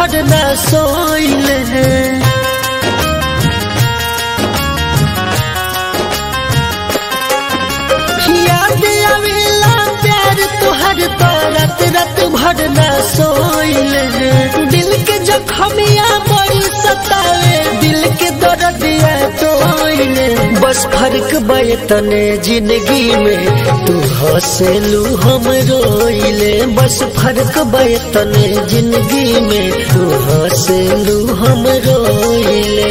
भर न सोइले याद आवेला प्यार तुहर तो रात रात भर न सोइले दिल के जखमिया बड़ी सतावे दिल के दर्दिया तोइले बस फर्क बयतने जिंदगी में तू हंसलू हम रोइले बस फर्क बयतने जिंदगी में तू हंसलू हम रोइले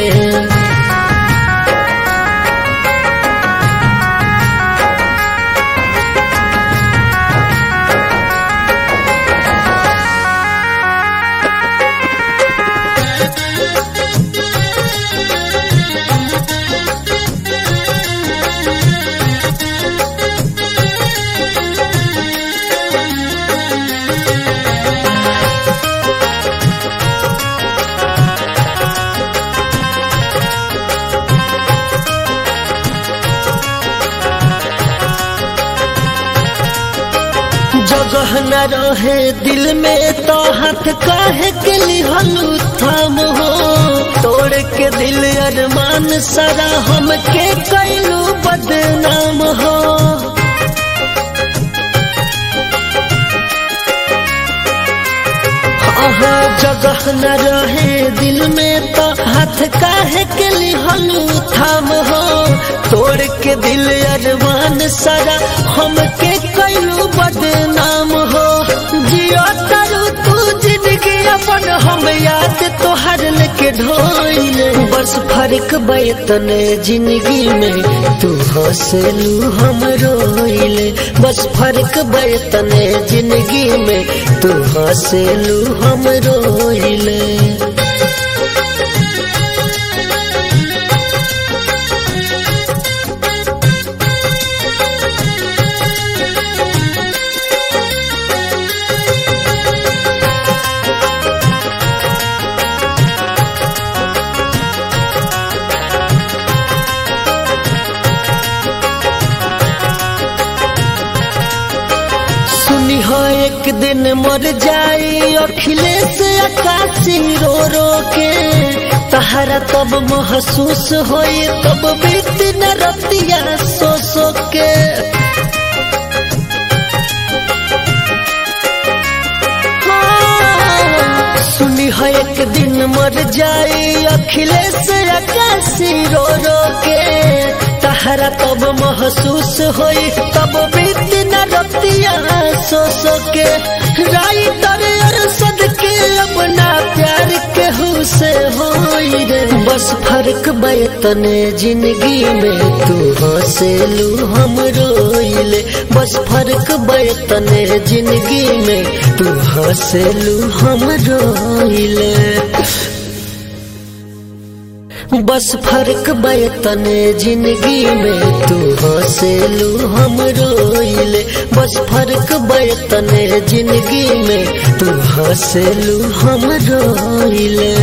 जगह न रहे दिल में तो हाथ काहे के लिहलू थाम हो तोड़ के दिल अरमान सारा हम के कैलू बदनाम हो आहा जगह न रहे दिल में तो हाथ काहे के लिहलू थाम हो तोड़ के दिल अरमान सारा हम के कैलू बदनाम हो जियो तरु तू जिंदगी अपन हम याद तोहर लेके ढोइले बस फर्क बैतने जिंदगी में तू हंसलू हम रोइले बस फर्क बैतने जिंदगी में तू हंसलू हम रोइले सुनी हो एक दिन मर जाई अखिलेश आकाशी रो रो के तहरा तब महसूस होई तब बीत न रतिया सो सो के हाँ, सुनी हो एक दिन मर जाई अखिलेश आकाशी रो रो के तहरा तब महसूस होई तब बीत न रतिया सो सो के राई तर अरसद के अपना प्यार के से होई रे बस फर्क बैतने जिंदगी में तू हंसलू हम रोइले बस फर्क बैतने जिंदगी में तू हंसलू हम रोइले बस फर्क बैतने जिंदगी में तू हंसलू हम रोइले बस फर्क बैतने जिंदगी में तू हंसलू हम रोइले